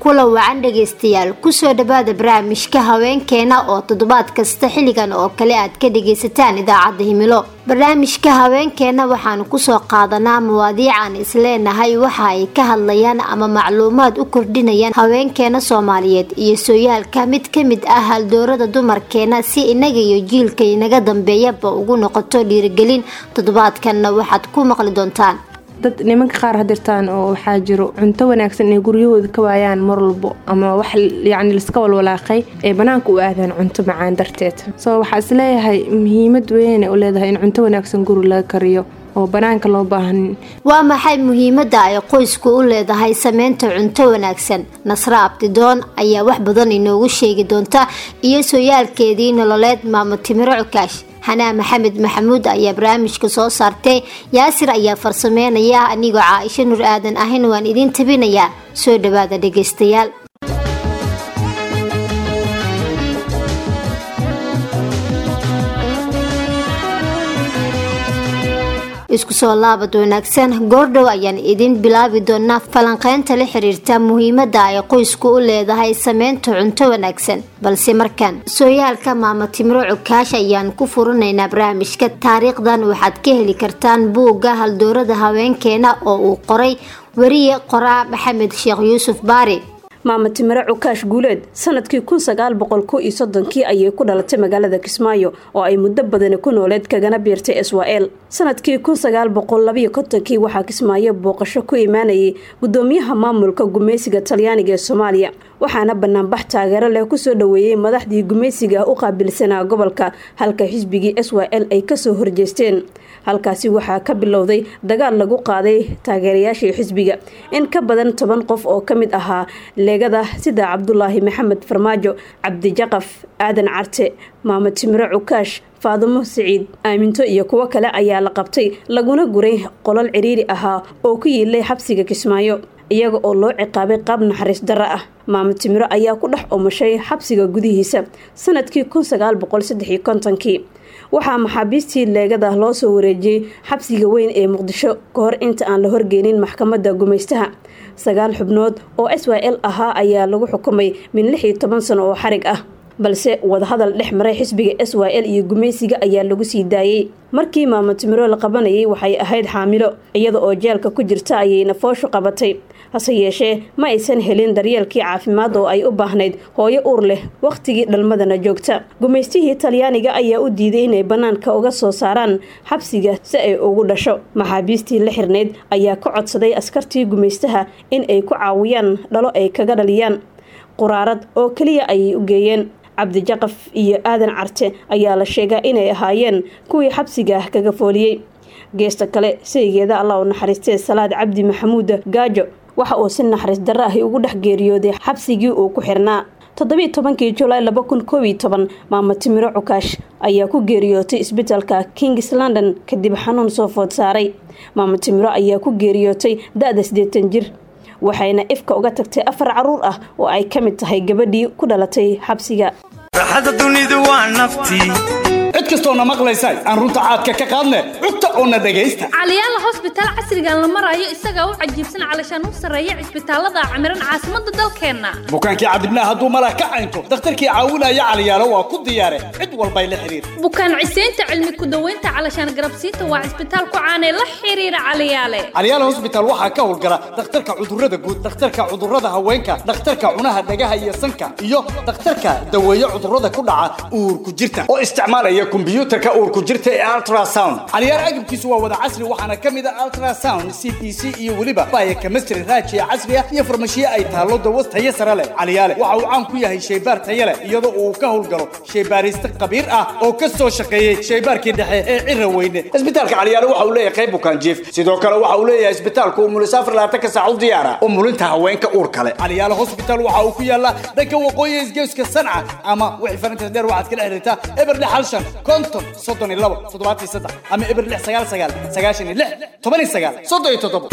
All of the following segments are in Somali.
kula wacan dhagaystayaal kusoo dhawaada barnaamijka haweenkeena oo toddobaad kasta xilligan oo kale aad ka dhagaysataan idaacadda himilo barnaamijka haweenkeena waxaanu kusoo qaadanaa mawaadiican isleenahay waxa ay ka hadlayaan ama macluumaad u kordhinayaan haweenkeena soomaaliyeed iyo sooyaalka mid ka mid ah haldoorada dumarkeena si inaga iyo jiilka inaga dambeeyaba ugu noqoto dhiirigelin toddobaadkanna waxaad ku maqli doontaan dad nimanka qaar hadirtaan oo waxaa jiro cunto wanaagsan inay guryahooda ka waayaan mar walbo ama wax yacni liska walwalaaqay ee banaanka u aadaan cunto macaan darteed soo waxaa isleeyahay muhiimad weynay u leedahay in cunto wanaagsan guri laga kariyo oo banaanka loo baahanin waa maxay muhiimadda ay qoysku u leedahay sameynta cunto wanaagsan nasre abdidoon ayaa wax badan inoogu sheegi doonta iyo sooyaalkeedii nololeed maamo timiro cukaash xanaa maxamed maxamuud ayaa barnaamijka soo saartay yaasir ayaa farsameynaya anigoo caaisho nur aadan ahayn waan idiin tabinayaa soo dhawaada dhagaystayaal isku soo laabad wanaagsan goordhow ayaan idin bilaabi doonaa falanqeynta la xiriirta muhiimadda ay qoysku u leedahay sameynta cunto wanaagsan balse markaan sooyaalka maamo timiro cukaash ayaan ku furinaynaa barnaamijka taariikhdan waxaad ka heli kartaan buugga haldoorada haweenkeena oo uu qoray weriye qoraa maxamed sheekh yuusuf baari maama timiro cukaash guuleed sanadkii kun sagaal boqol ko iyo soddonkii ayay ku dhalatay magaalada kismaayo oo ay muddo badani ku nooleed kagana biirtay israa-el sanadkii kun sagaal boqol labayo kontonkii waxaa kismaayo booqasho ku imaanayay gudoomiyaha maamulka gumeysiga talyaaniga ee soomaaliya waxaana banaanbax taageero leh kusoo dhaweeyey madaxdii gumeysiga u qaabilsanaa gobolka halka xisbigii s y l ay kasoo horjeesteen halkaasi waxaa ka bilowday dagaal lagu qaaday taageerayaashii xisbiga in ka badan toban qof oo ka mid ahaa leegada sida cabdulaahi maxamed farmaajo cabdijaqaf aadan carte maamo timiro cukaash faadumo siciid aaminto iyo kuwo kale ayaa la qabtay laguna guray qolal ciriiri ahaa oo ku yiilay xabsiga kismaayo iyaga oo loo ciqaabay qaab naxariis darro ah maamo timiro ayaa ku dhex omashay xabsiga gudihiisa sanadkii kun sagaal boqol saddexiyo kontonkii waxaa maxaabiistii leegada loo soo wareejiyey xabsiga weyn ee muqdisho ka hor inta aan la horgeynin maxkamadda gumaystaha sagaal xubnood oo s y l ahaa ayaa lagu xukumay min lix iyo toban sano oo xarig ah balse wadahadal dhex maray xisbiga s y l iyo gumaysiga ayaa lagu sii daayey markii maamo timiro la qabanayay waxay ahayd xaamilo iyada oo jeelka ku jirta ayayna fooshu qabatay hase yeeshee ma aysan helin daryeelkii caafimaad oo ay u baahnayd hooyo uur leh wakhtigii dhalmadana joogta gumaystihii talyaaniga ayaa u diiday inay bannaanka uga soo saaraan xabsiga si ay ugu dhasho maxaabiistii la xirnayd ayaa ka codsaday askartii gumaystaha in ay ku caawiyaan dhalo ay kaga dhaliyaan quraarad oo keliya ayay u geeyeen cabdijaqaf iyo aadan carte ayaa la sheegaa inay ahaayeen kuwii xabsiga ah kaga fooliyey geesta kale saygeeda allah u naxariistee salaad cabdi maxamuuda gaajo waxa uu si naxariis darro ahi ugu dhex geeriyooday xabsigii uu ku xirnaa toddobiiy tobankii julaay laba kun koob iyo toban maamo timiro cukaash ayaa ku geeriyootay isbitaalka kings london kadib xanuun soo food saaray maamo timiro ayaa ku geeriyootay da-da siddeetan jir waxayna ifka uga tagtay afar caruur ah oo ay ka mid tahay gabadhii ku dhalatay xabsiga cid kastoona maqlaysa aan runta caadka ka qaadne cugta oona dhegaysta caliyaala hosbitaal casrigan la marayo isagaa u cajiibsan calashaan u sarreeya cisbitaalada camiran caasimadda dalkeenna bukaankii cadibnaa hadduu malah ka caynto dakhtarkii caawinaya caliyaalo waa ku diyaare cid walbay la xidhiir bukaan ciseynta cilmi ku-daweynta calashaan garabsiinta waa cisbitaal ku caanee la xiriira caliyaale caliyaala hosbitaal waxaa ka howlgala dhakhtarka cudurrada guud dhakhtarka cudurrada haweenka dhakhtarka cunaha dhagaha iyo sanka iyo dhakhtarka daweeye cudurrada ku dhaca uurku jirta oo isticmaalaya kombiyuutarka uurku jirta ee ultrasound caliyaal agabkiisu waa wada casri waxaana ka mid a ultrasound c p c iyo weliba baya chemistry raajiya casri ah iyo farmashiye ay taallo dawo tayo sare leh caliyaale waxa uu caan ku yahay shaybaar tayo leh iyadoo uu ka howlgalo shaybaariste khabiir ah oo ka soo shaqeeyey shaybaarkii dhexe ee cira weyne isbitaalka caliyaale waxa uu leeyahay qayb bukaan jiif sidoo kale waxa uu leeyahay isbitaalku umulisaafar labaatanka saac u diyaara umulinta haweenka uur kale caliyaale hospital waxa uu ku yaalaa dhanka waqooyi isgeeska sanca ama wixii farintas dheer waxaad kala xiriirtaa eber lix hal shan konton soddon iyo labo toddobaatan iyo saddex ama eber lix sagaal sagaal sagaashan iyo lix toban iyo sagaal soddon iyo toddobo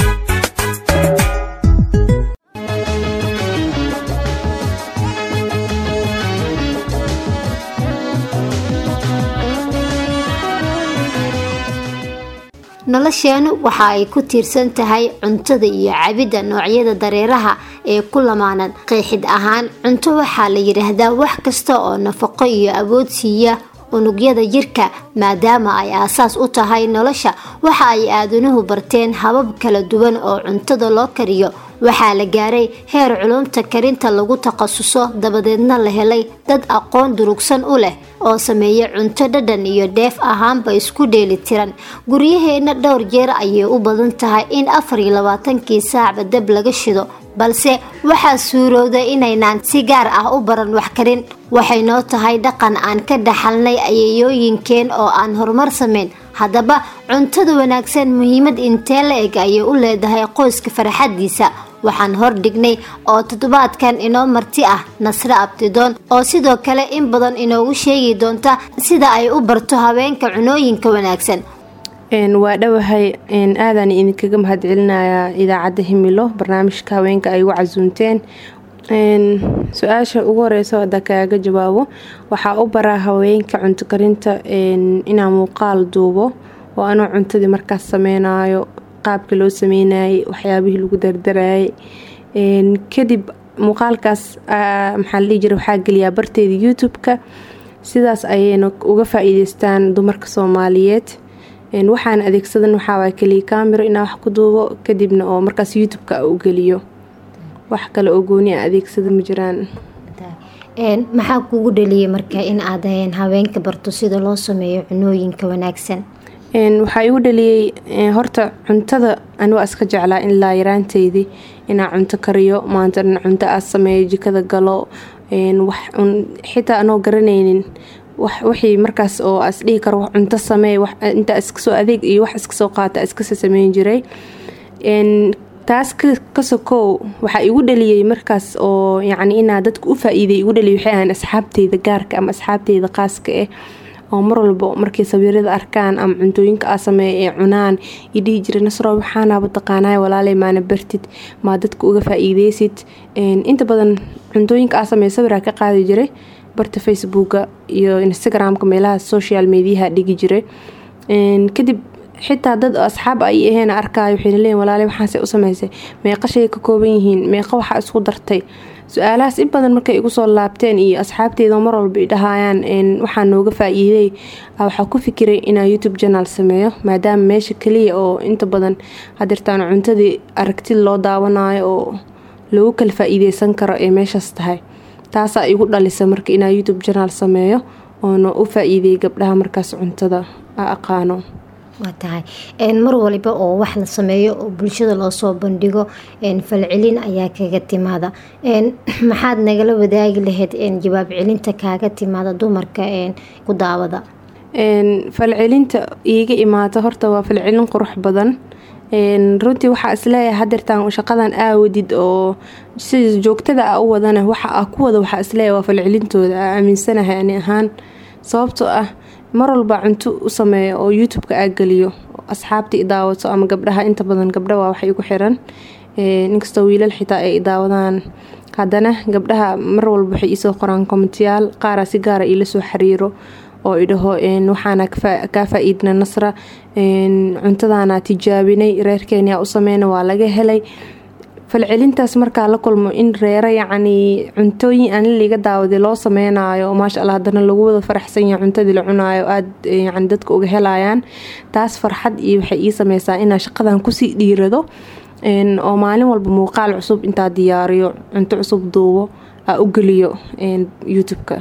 nolosheenu waxa ay ku tiirsan tahay cuntada iyo cabidda noocyada dareeraha ee ku lamaanan qeexid ahaan cunto waxaa la yidhaahdaa wax kasta oo nafaqo iyo awood siiya unugyada jirka maadaama ay aasaas u tahay nolosha waxa ay aadanuhu barteen habab kala duwan oo cuntada loo kariyo waxaa la gaaray heer culumta karinta lagu takhasuso dabadeedna la helay dad aqoon durugsan u leh oo sameeya cunto dhadhan iyo dheef ahaanba isku dheeli tiran guryaheenna dhowr jeer ayay u badan tahay in afar iyo labaatankii saacba dab laga shido balse waxaa suurowda inaynaan si gaar ah u baran wax karin waxay noo tahay dhaqan aan ka dhaxalnay ayayooyinkeen oo aan horumar sameyn haddaba cuntada wanaagsan muhiimad intee la eg ayay u leedahay qoyska farxadiisa waxaan hordhignay oo toddobaadkan inoo marti ah nasre abtidoon oo sidoo kale in badan inoogu sheegi doonta sida ay u barto haweenka cunooyinka wanaagsan waa dhowahay aadaan idinkaga mahadcelinayaa idaacadda himilo barnaamijka haweenka ay ugu casuunteen su-aasha ugu horeysa hadda kaaga jawaabo waxaa u baraa haweenka cunto karinta inaa muuqaal duubo oo anuu cuntadii markaas sameynayo qaabka loo sameynayay waxyaabihii lagu dardarayay kadib muuqaalkaas maxaa la dhihi jira waxaa geliyaa barteeda youtube-ka sidaas ayayna uga faa-iideystaan dumarka soomaaliyeed waxaan adeegsadan waxaawaa keliya camero inaa wax ku duubo kadibna oo markaas youtube-ka u geliyo wax kale oo gooni a adeegsada ma jiraan maxaa kugu dhaliyay marka in aad haweenka barto sida loo sameeyo cunooyinka wanaagsan waxaa igu dhaliyey horta cuntada ani waa iska jeclaa in laa yaraanteydii inaa cunto kariyo maanta dhan cunto aad sameeyo jikada galo xitaa anoo garanaynin wixii markaas oo as dhihi karo cunto samee inta iskasoo adeeg iyo wax iskasoo qaata iskasa sameyn jiray taas ka sokow waxaa igu dhaliyey markaas oo yacni inaa dadka u faa-iiday igu dhaliyay waxay ahaan asxaabteyda gaarka ama asxaabteyda qaaska ah oo mar walba markay sawirada arkaan ama cuntooyinka aa sameeya ee cunaan i dhihi jira nasro waxaanaaba taqaanay walaaley maana bartid maa dadka uga faa-iideysid inta badan cuntooyinka aa sameeya sawiraa ka qaadi jiray barta facebooka iyo instagramka meelaha social mediaha dhigi jiray kadib xitaa dad asxaab ay aheen arkaayo waxayna leeyiin walaale waxaase u sameysay meeqa shay ka kooban yihiin meeqa waxaa isku dartay su-aalahaas in badan markay igu soo laabteen iyo asxaabteeda mar walba i dhahayaan waxaa nooga faa-iiday waxaa ku fikiray inaa youtube janaal sameeyo maadaama meesha kaliya oo inta badan hadirtaan cuntadii aragtid loo daawanayo oo lagu kala faa-iideysan karo ee meeshaas tahay taasaa igu dhalisa marka inaa youtube janaal sameeyo oona u faa-iideyay gabdhaha markaas cuntada a aqaano waa tahay mar waliba oo wax la sameeyo oo bulshada loosoo bandhigo falcelin ayaa kaga timaada maxaad nagala wadaagi lahayd jawaab celinta kaaga timaada dumarka ku daawada falcelinta iiga imaata horta waa falcelin qurux badan runtii waxaa isleeyahay hadeertaan shaqadan aawadid oo sida joogtada a u wadana waxa a ku wada waxaa isleeyahay waa falcelintooda a aaminsanahay ani ahaan sababtoo ah mar walba cunto u sameeya oo youtube-ka aa geliyo asxaabta i daawato ama gabdhaha inta badan gabdha waa wax igu xiran inkastoo wiilal xitaa ay daawadaan haddana gabdhaha mar walba waxay iisoo qoraan komentiyaal qaaraa si gaara iila soo xiriiro oo idhaho waxaana kaa faa-iidna nasra cuntadaana tijaabinay reerkeenia u sameyna waa laga helay falcelintaas markaa la kulmo in reero yacnii cuntooyin ani liga daawaday loo sameynayo maasha allah haddana lagu wada faraxsan yahay cuntadii la cunaayo aada yani dadka uga helayaan taas farxad iyo waxay ii sameysaa inaa shaqadan kusii dhiirado oo maalin walba muuqaal cusub intaa diyaariyo cunto cusub duubo aa u geliyo youtube-ka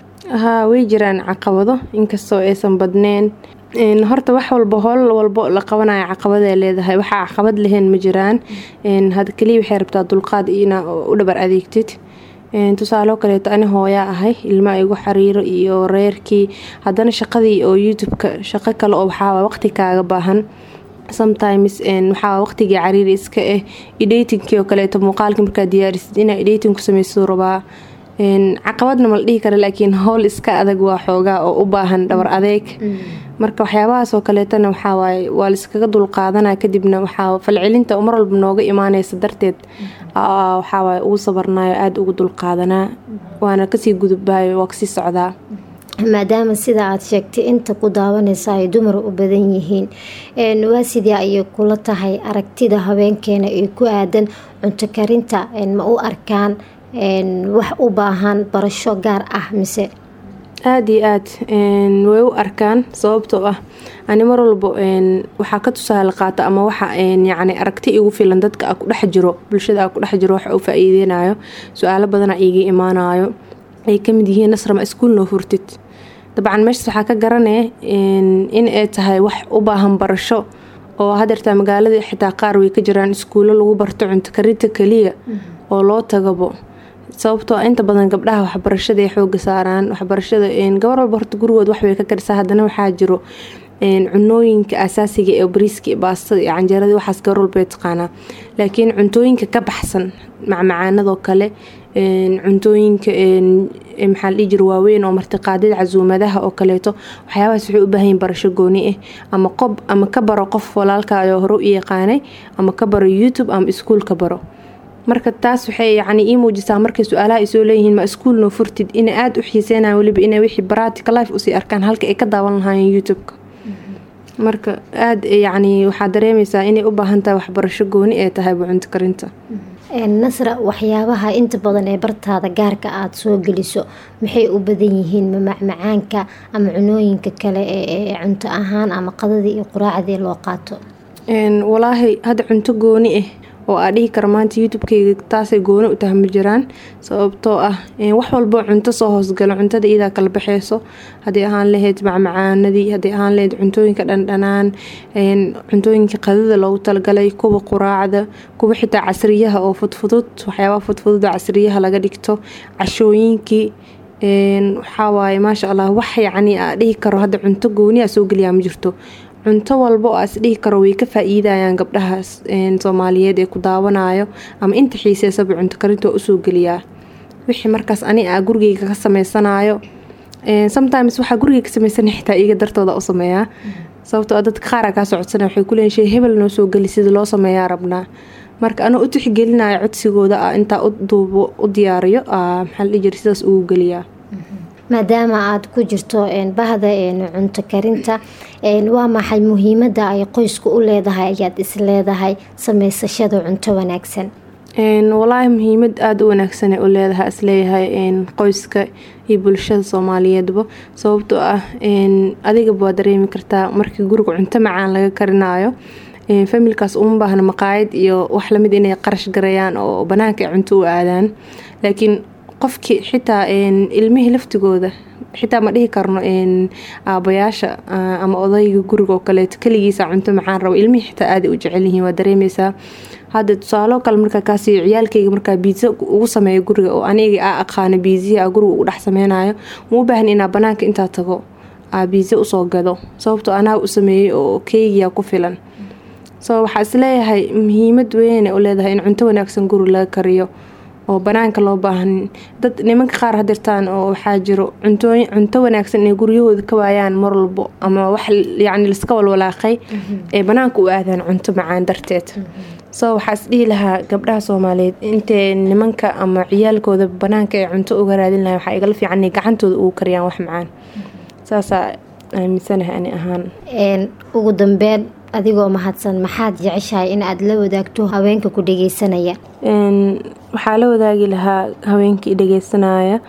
haa way jiraan caqabado inkastoo aysan badneen horta wax walba howl walbo la qabanayo caqabadee leedahay waxaa caqabad lahayn ma jiraan had kaliya waxay rabtaa dulqaad inaa u dhabar adeegtid tusaaloo kaleeto ani hooyaa ahay ilma igu xariiro iyo reerkii haddana shaqadii oo youtube-ka shaqo kale oo waxaa waqti kaaga baahan sometimes waxaa waqtigii cariiri iska ah edatinkii oo kaleeto muuqaalka markaa diyaarisid inaa editing ku sameysuu rabaa caqabadna mala dhihi kara laakiin howl iska adag waa xoogaa oo u baahan dhabar adeeg marka waxyaabahaas oo kaleetana waxawaaye waa laiskaga dulqaadanaa kadibna waxaa falcelinta mar walba nooga imaaneysa darteed waxawaaye ugu sabarnayo aada ugu dulqaadanaa waana kasii gudubaayo waa kasii socdaa maadaama sida aada sheegtay inta ku daawanaysa ay dumar u badan yihiin waa sidee ayay kula tahay aragtida haweenkeena ee ku aadan cunto karinta ma u arkaan wax u baahan barasho gaar ah mise aada iyo aad way u arkaan sababtoo ah ani mar walbo waxaa ka tusaale qaata ama waxa yacni aragti igu filan dadka a ku dhex jiro bulshada a ku dhex jiro waxa u faa-iideynayo su-aalo badana iga imaanayo ay kamid yihiin nasrama iskuul noo furtid dabcan meeshas waxaa ka garanaya in ay tahay wax u baahan barasho oo hadeertaa magaalada xitaa qaar way ka jiraan iskuulo lagu barto cunto karinta keliya oo loo tagabo sababtoo inta badan gabdhaha waxbarashada ay xooga saaraan waxbarashada gabar walba horta gurigood waxbay ka karisaa haddana waxaa jiro cunooyinka asaasiga ee bariiska baastada iyo canjeerada waxaas gabar walba taqaanaa laakiin cuntooyinka ka baxsan macmacaanadoo kale cuntooyinka maxaa ladhihi jira waaweyn oo martiqaadada casuumadaha oo kaleeto waxyaabahaas waxay u baahanyiin barasho gooni ah ama qob ama ka baro qof walaalkaayoo hore u yaqaanay ama ka baro youtube ama iskuul ka baro marka taas waxay yacni ii muujisaa markay su-aalaha ay soo leeyihiin ma iskuul noo furtid inay aada u xiiseynayan weliba inay wixii practical life usii arkaan halka ay ka daawan lahaayeen youtube-ka marka aada yacni waxaa dareemaysaa inay u baahan tahay waxbarasho gooni ee tahay bucunto karinta nasra waxyaabaha inta badan ee bartaada gaarka aada soo geliso maxay u badan yihiin mamacmacaanka ama cunooyinka kale ee cunto ahaan ama qadadii iyo quraacdii loo qaato walaahi hadda cunto gooni ah oo aa dhihi kara maanta youtube-keyga taasay gooni u tahay ma jiraan sababtoo ah wax walboo cunto soo hoosgalo cuntada iyadaa kala baxeyso haddii ahaan lahayd macmacaanadii haddii ahaan lahayd cuntooyinka dhandhanaan cuntooyinka qadada loogu talagalay kuwa quraacda kuwa xitaa casriyaha oo fudfudud waxyaabaha fudfudud oo casriyaha laga dhigto cashooyinkii waxawaaye maasha allah wax yacni aa dhihi karo hadda cunto gooni a soo geliyaa ma jirto cunto walba oo aas dhihi karo way ka faa-iidayaan gabdhahaas soomaaliyeed ee ku daawanayo ama inta xiiseysaba cunto karinta waa usoo geliyaa wixii markaas ani a gurigeyga ka sameysanayo sometimes waxaa gurigeyga ka sameysana xitaa iiga dartooda u sameeyaa sababtoo a dadka qaara kaa socodsana waxay kuleeyiin shay hebel noo soo geli sida loo sameeyaa rabnaa marka anoo u tixgelinayo codsigooda a intaa u duubo u diyaariyo maxaa la dhihi jira sidaas ugu geliyaa maadaama aada ku jirto bahda cunto karinta waa maxay muhiimada ay qoysku u leedahay ayaad is leedahay sameysashada cunto wanaagsan walaahi muhiimad aada u wanaagsan u leedahay isleeyahay qoyska iyo bulshada soomaaliyeedba sababtoo ah adigaba waa dareemi kartaa markii guriga cunto macaan laga karinayo familkaas uma baahna maqaayad iyo wax lamid inay qarash garayaan oo banaanka ay cunto u aadaan laakiin qofkii xitaa ilmihii laftigooda xitaa ma dhihi karno aabayaasha ama odayga guriga oo kaleeto keligiisa cunto macaan rabo ilmihii xitaa aaday u jecelyihiin waa dareemeysaa hadda tusaaloo kale markaa kaasiyo ciyaalkayga markaa biiza ugu sameeyo guriga oo aniga aa aqaano biizihii a guriga ugu dhex sameynayo ma u baahan inaa banaanka intaa tago aa biiza usoo gado sababtoo anaa u sameeyey oo keygiya ku filan so waxaa isleeyahay muhiimad weyne u leedahay in cunto wanaagsan guri laga kariyo oo banaanka loo baahan dad nimanka qaar hadirtaan oo waxaa jiro cuntooyin cunto wanaagsan inay guryahooda ka waayaan mar walbo ama wax yacni liska walwalaaqay ee banaanka u aadaan cunto macaan darteed so waxaa is dhihi lahaa gabdhaha soomaaliyeed intay nimanka ama ciyaalkooda banaanka ay cunto uga raadin lahay waxaa igala fiican inay gacantooda ugu kariyaan wax macaan saasaa aaminsanahay ani ahaan ugu dambeyn adigoo mahadsan maxaad jeceshahay in aada la wadaagto haweenka ku dhageysanaya waxaa la wadaagi lahaa haweenkii dhageysanaya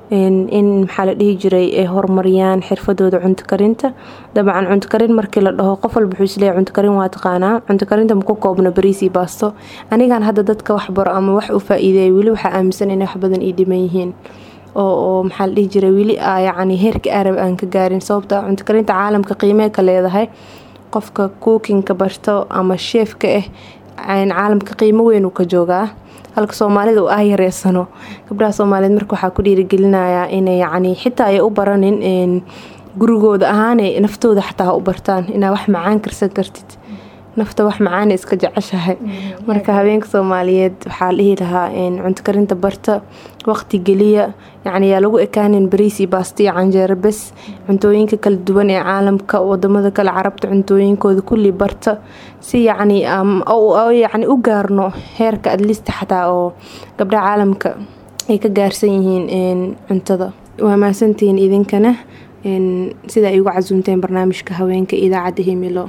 in maxaa la dhihi jiray ay horumariyaan xirfadooda cunto karinta dabcan cunto karin markii la dhaho qof walba wuxuu isleeyahy cunto karin waa taqaanaa cunto karinta maku koobno bariis iyo baasto anigan hadda dadka wax baro ama wax u faa-iideeya weli waxaa aaminsan inay wax badan ii dhiman yihiin oo maxaa la dhihi jiray weli yacni heerka arab aan ka gaarin sababta cunto karinta caalamka qiimee ka leedahay qofka kuukinka barto ama sheefka ah caalamka qiimo weyn uu ka joogaa halka soomaalida uu ah yareysano gabdhaha soomaaliyeed marka waxaa ku dhiirigelinayaa inay yacni xitaa ay u baranin gurigooda ahaanay naftooda xataa ha u bartaan inaa wax macaan karsan kartid nafta wax macaana iska jeceshahay marka haweenka soomaaliyeed waxaa dhihi lahaa cunto karinta barta waqti geliya yacni yaa lagu ekaanin bariis iyo baasta iyo canjeero bes cuntooyinka kala duwan ee caalamka wadamada kale carabta cuntooyinkooda kulli barta si yacni yacni u gaarno heerka adlista xataa oo gabdhaha caalamka ay ka gaarsan yihiin cuntada waa mahadsantihiin idinkana sida ay uga casuumteen barnaamijka haweenka idaacadda himilo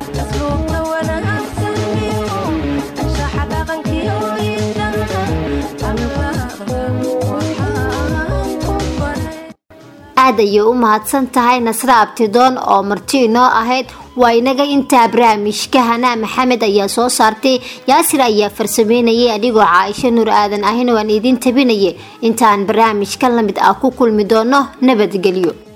aad ayay u mahadsan tahay nasre abtidoon oo marti inoo ahayd waa inaga intaa barnaamijka hanaa maxamed ayaa soo saartay yaasir ayaa farsameynayay adigoo caaisho nuur aadan ahin waan idiin tabinayay intaan barnaamijka lamid ah ku kulmi doono nabadgelyo